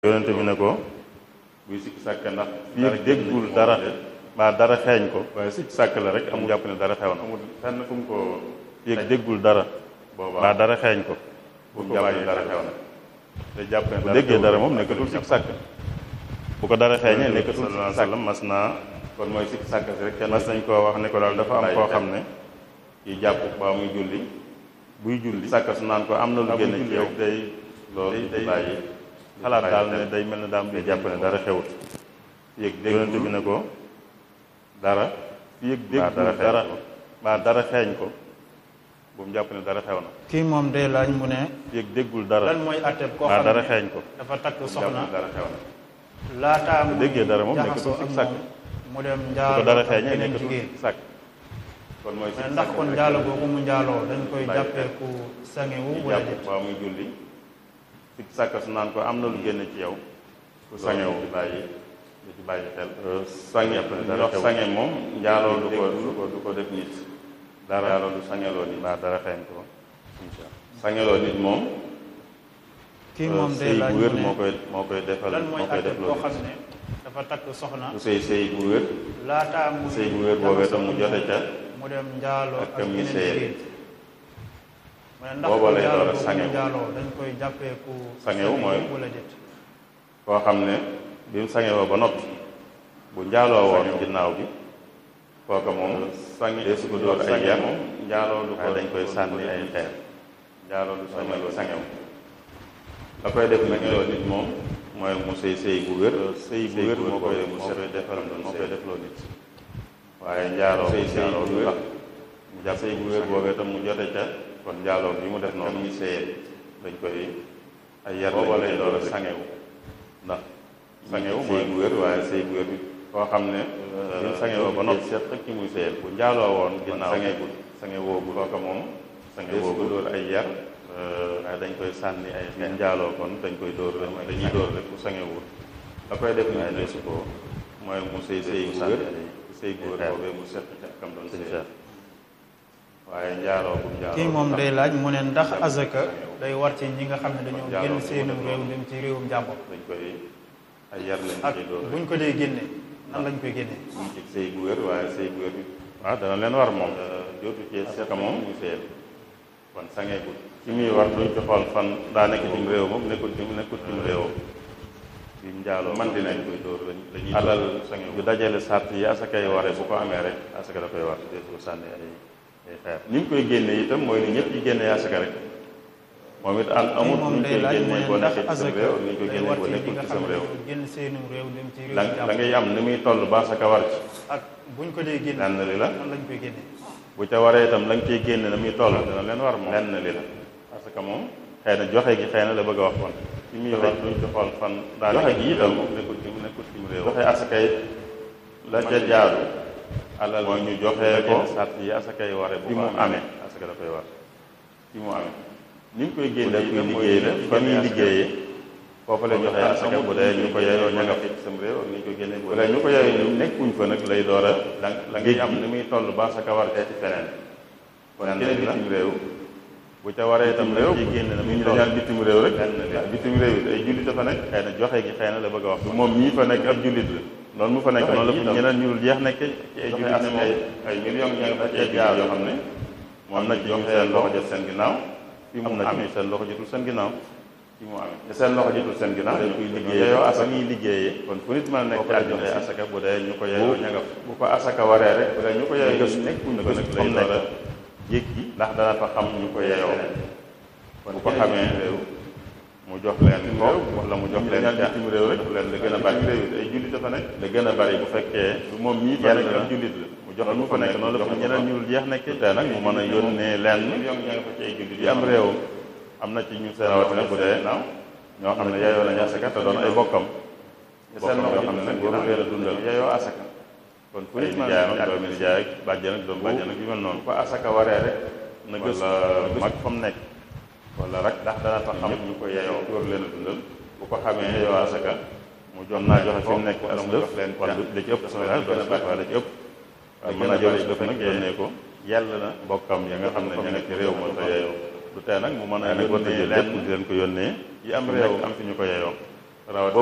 yonente bi ne ko buy sikki sàkk ndax fii ak déggul dara mbaa dara xeeñ ko waaye sikki sàkk la rek amul jàpp ne dara xew na amul fenn fu mu ko fii ak déggul dara mbaa dara xeeñ ko bu mu jàpp ne dara xew na te jàpp ne bu déggee dara moom nekkatul sikki sàkk bu ko dara xeeñee nekkatul sikki sàkk mas naa kon mooy sikki sàkk si rek mas nañ koo wax ne ko daal dafa am koo xam ne kii jàpp baa muy julli buy julli sàkk su naan ko am na lu génn ci yow day loolu day bàyyi xalaat daal ne day mel ne daam di jàpp ne dara xewut yëg dégg yonente bi ne ko dara yëg dégg dara mbaa dara xeeñ ko bu mu jàpp ne dara xew na kii moom day laaj mu ne yëg déggul dara lan mooy atteb koo mbaa xam dara ne xeeñ ko dafa takk bu mu jàpp soxna ne dara xew na laataa mu déggee dara moom jaxasoo nekkatul ak sikk sàkk moom mu dem bu ko njaaloo dara ak xeeñee beneen nekkatul jigéen sikk sàkk kon mooy sikk ndax sàkk kon rek njaalo boobu mu njaaloo dañ koy bàyyi jàppee xel. ku sangewu di wala jàpp déet waa muy julli sikk sàkk su naan ko am na lu génn ci yow ku sangewu di bàyyi di ci bàyyi xel sange ndox sange moom njaaloo du ko du ko du ko def nit dara njaaloo du sangeloo nit mbaa dara xeeñ ko insha sangeloo nit moom kii moom day sëy laaj bu mu wér ne moo koy moo koy defal lan mooy moo koy atteb def koo loolu xam ne dafa takk soxna bu sëy sëy bu wér laataa mu sëy bu wér boobee tam mu jote ca mu dem njaaloo ak ak kam yi beneen sëyal. jigéen mu ne ndax Booba kon lay njaalo door a boobu mu sangewu. njaaloo dañ koy jàppee ku Sangewu mooy wala déet koo xam ne bi mu sangewoo ba noppi bu njaaloo woon ginnaaw bi kooka moom sange dee su ko dóor ay yar moom njaaloo du ko dañ koy sànni ay xeer njaaloo du sangewu sangewu la koy def nag loo nit moom mooy mu sëy sëy bu wér sëy bu wér moo koy moo koy defal moo koy defloo nit waaye njaaloo sëy sëy bu wér mu jàpp sëy bu wér boobee tam mu jote ca kon njaaloo bi mu def noonu ñu sëyee dañ koy ay yar booba lay door a sangewu ndax sangewu mooy bu wér waaye sëy bu wér bi koo xam ne bi mu sangewoo ba noppi seet ak ki muy sëyal bu njaaloo woon ginnaaw sangegul sangewoogul kooka moom sangewoogul dóor ay yar waaye dañ koy sànni ay xeex njaaloo kon dañ koy dóor rek dañuy dóor rek bu sangewul la koy def nit ne su ko mooy mu sëy sëy bu wér sëy bu wér boobee mu seet ca kam doon sëy waaye njaaloo bu njaaloo kii moom day laaj mu ne ndax azaka sangewu. day war ci ñi nga xam ne dañoo Njaaloo génn bu seenum mu def réew noonu. dem ci réewum jàmbur dañ koy ay yar lañ ak ciy dóor buñ ko dee génne nan lañ koy génne mu ci sëy bu wér waaye sëy bu wér bi waaw dana leen war moom jootu ci seet moom ñu sëyal kon sangeegul ci muy war duñ ci xool fan daa nekk cim réew moom nekkul ci nekkul cim réew bi mu njaaloo man di nekk koy dóor lañ dañuy alal sangeegul bu dajale sart yi asaka yi waree bu ko amee rek asaka da koy war dee su ko sànni ay ay xeer ni ñu koy génne itam mooy ni ñëpp yi génne asaka rek moom it am amut kii moom ñu day koy laaj mu génne ne boo ndax nekkee ci sam azaka réew ni ñu koy day génne war boo ci ñi nekkul nga ci xam sam ne réew dañoo génn seenum réew dem ci la réewum la jàmbur ngay am ni muy toll ba asaka war ci ak buñ ko dee génne lenn li la nan lañ koy génne bu ca waree itam la nga ciy génne na muy toll dana leen war moom lenn li la parce que moom xëy na joxe gi xëy na la bëgg a wax kon ci muy wax duñ ci xool fan daa joxe gi itam nekkul ci nekkul ci réew joxe asaka yi la ca jaadu alal mooy ñu joxe ko sart yi asaka yi waree bi mu amee asaka da koy war bi mu amee ni ñu koy génne itam liggéey la fa muy liggéeyee foofu la joxe asaka bu dee ñu ko yeyoo ña nga fi ci sam réew ak ni ñu ko génne bu dee ñu ko yeyoo ñu nekkuñ fa nag lay door a la la ngay am ni muy toll ba asaka war ci feneen kon keneen bitim réew bu ca waree itam réew ci génne na muy ñu dañaan bitim réew rek waaw bitim réew it ay jullit a fa nekk xëy na joxe gi xëy na la bëgg a wax moom ñii fa nekk ab jullit la noonu mu fa nekk noonu la fa ñeneen ñu dul jeex nekk ci ay jullit ne moom ay millions ña nga fa ci ay jaar yoo xam ne moom na ci ñoom seen loxo jot seen ginnaaw fi mu na ci seen loxo jotul seen ginnaaw fi mu amee te seen loxo jotul seen ginnaaw dañ koy liggéeyee asaka ñuy liggéeyee kon fu nit mën a nekk ak joxe asaka bu dee ñu ko yeyoo ña nga fa bu ko asaka waree rek bu dee ñu ko yeyoo gëstu nekkuñ ko nag lay door a jéggi ndax dana fa xam ñu ko yeyoo kon bu ko xamee réew mu jox leen ko wala mu jox leen ca bitim réew rek leen la gën a bari réew it ay jullit dafa nekk la gën a bari bu fekkee du moom ñii fa nekk ab jullit la mu jox mu fa nekk noonu la fa ñeneen ñu dul jeex nekk te nag mu mën a yónnee leen ci ay jullit yi am réew am na ci ñu seen rawatina bu dee naaw ñoo xam ne yeyoo nañu asaka te doon ay bokkam bokkam yoo xam ne nag waru leen a dundal yeyoo asaka kon fu nit jaay ak doomi jaay ak bàjjan ak doomu bàjjan ak yu mel noonu ko asaka waree rek na gëstu mag fa mu nekk wala rek ndax dana fa xam ñu ko yeyoo war leen a dundal bu ko xamee yeyoo asaka mu jox naa joxe fi mu nekk as lëf wala da ci ëpp wala da ci ëpp waaye mën naa joxe lëf nag yónnee ko yell na bokkam ya nga xam ne ña nga ci réew ma te yeyoo du tee nag mu mën a yónnee lépp di leen ko yónnee yi am réew am fi ñu ko yeyoo rawat